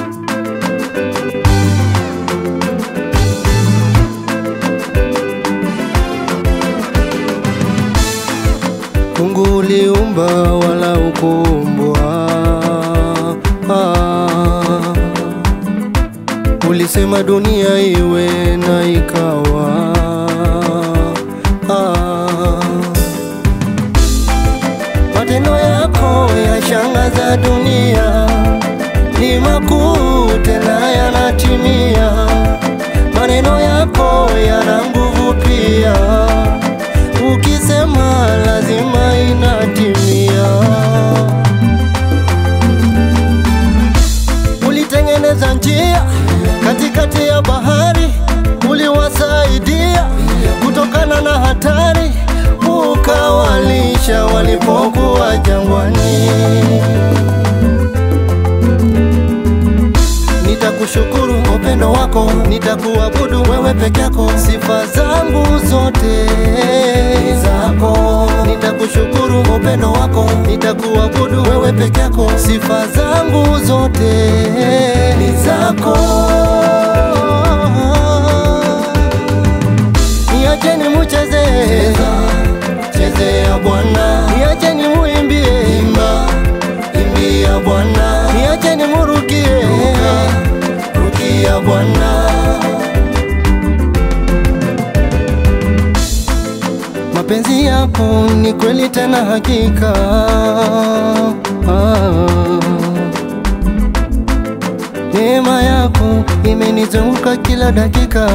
Mungu uliumba wala ukuumbwa. Ah, ulisema dunia iwe na ikawa. Ah, matendo yako yashangaza dunia, ni makuu tena yanatimia. Maneno yako yana nguvu pia, ukisema lazima inatimia. Ulitengeneza njia katikati ya bahari, uliwasaidia kutokana na hatari, ukawalisha walipokuwa jangwani. Nitakushukuru upendo wako, nitakuabudu wewe peke yako, sifa zangu zote ni zako. Nitakushukuru upendo wako, nitakuabudu wewe peke yako, sifa zangu zote ni zako. Niacheni mucheze, chezea Bwana, niacheni muimbie, imba imbia Bwana, niacheni murukie, rukia Bwana. Mapenzi yako ni kweli tena hakika. Ah. Neema yako imenizunguka kila dakika.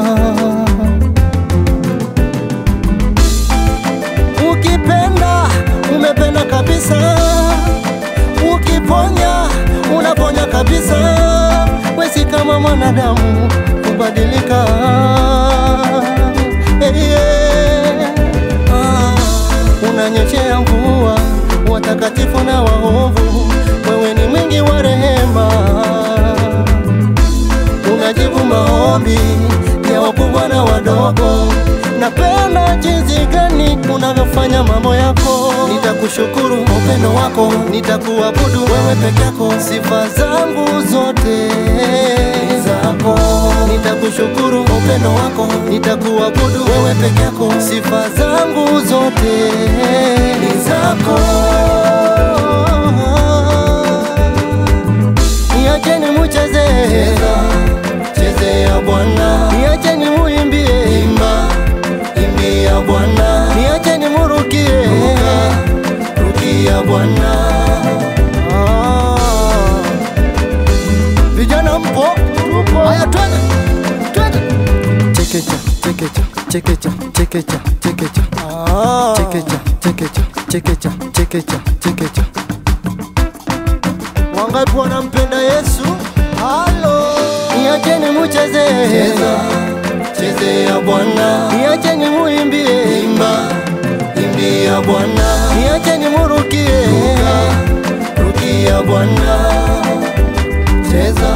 Ukipenda umependa kabisa, ukiponya unaponya kabisa. Wesi kama mwanadamu kubadilika. Hey, yeah. Ah, unanyeshea mvua watakatifu na waovu, wewe ni mwingi wa rehema unajibu maombi ya wakubwa na wadogo. Napenda jinsi gani unavyofanya mambo yako. Nitakushukuru upendo wako, nitakuabudu wewe peke yako, sifa zangu zote ni zako. Nitakushukuru upendo wako, nitakuabudu wewe peke yako, sifa zangu zote ni zako. Niacheni mucheze, chezea Bwana, niacheni muimbie, imba imbia Bwana, niacheni murukie, rukia Bwana. Ah. Vijana mpo? Haya, twende twende, chekecha chekecha chekecha chekecha chekecha chekecha chekecha chekecha chekecha chekecha Wangapi wanampenda Yesu? Halo, niacheni mucheze, cheza chezea Bwana, niacheni muimbie, imba imbia Bwana, niacheni murukie, ruka rukia Bwana, cheza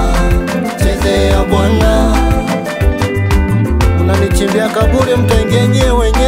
chezea Bwana. Unanichimbia kaburi, mtaingia nyewe wenyewe.